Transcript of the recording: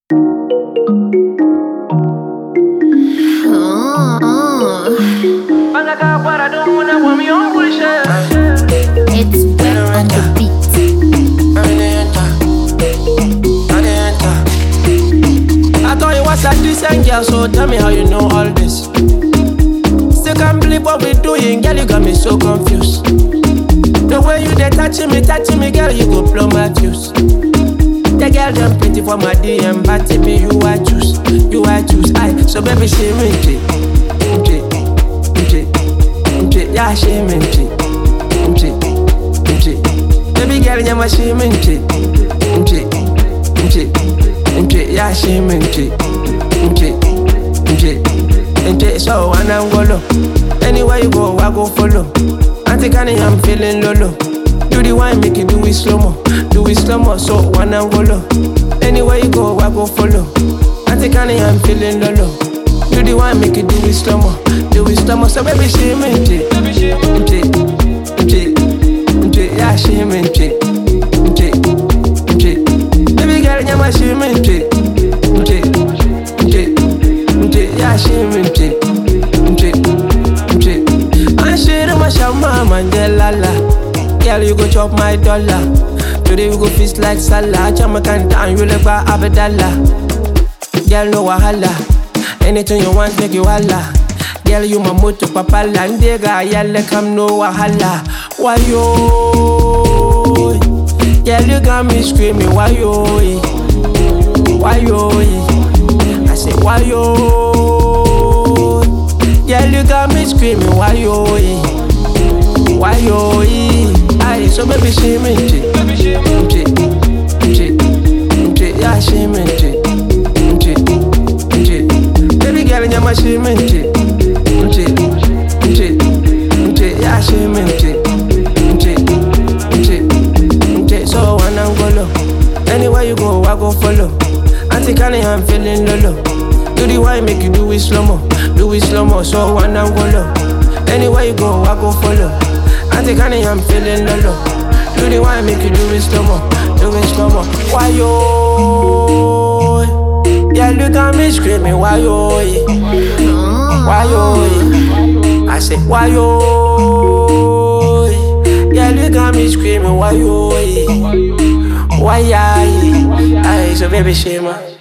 It's wet on the beat. I thought you was a decent girl, so tell me how you know all this. Still can't believe what we doing, girl, you got me so confused. The way you they touching me, touching me, girl, you go blow my fuse. The girl them pretty for my DM, but to me you I choose, you I choose. I so baby she me J, J, J, J, yeah she me J, J, J. Baby girl, yeah my she me J, J, J, J, yeah she me J, J, J, J. So when I'm golo, anywhere you go I go follow. Auntie Connie, I'm feeling lolo. Do the wine, make it do it slow mo, do it slow mo. So when I'm golo, anywhere you go I go follow. Auntie Connie, I'm feeling lolo. Do the wine, make it do it slow mo, do it slow mo. So baby, she me J, J, J, J, yeah she me J, J, J. Baby girl, yeah my she me J, J, J, J, yeah she me J, J, J. And she do my shama manjelala. Girl, you go chop my dollar. Today we go feast like Salah. Jamaican down, you like by Abdallah. Girl, no wahala. Anything you want, make you holla. Girl, you my moto papala. Ndega, yalla come no wahala. Why yo? Girl, you got me screaming. Why yo? Why yo? I say why yo? Girl, you got me screaming. Why yo? Why yo? Aye, so baby, she me J, J, J, J, yeah, she me J, J, J. Baby girl, yeah, my she me J, J, J, J, yeah, she me J, J, J, J. So when I'm go low, anywhere you go, I go follow. Auntie Connie, I'm feeling lolo. Do the wine, make you do it slow mo, do it slow mo. So when I'm go low, anywhere you go, I go follow. Auntie Connie, I'm feeling lolo. Do the wine, make you do it slow mo, do it slow mo. Why yo? Yeah, look at me screaming, why yo? Why yo? I say, why yo? Yeah, look at me screaming, why yo? Why I? Aye, so baby, shame.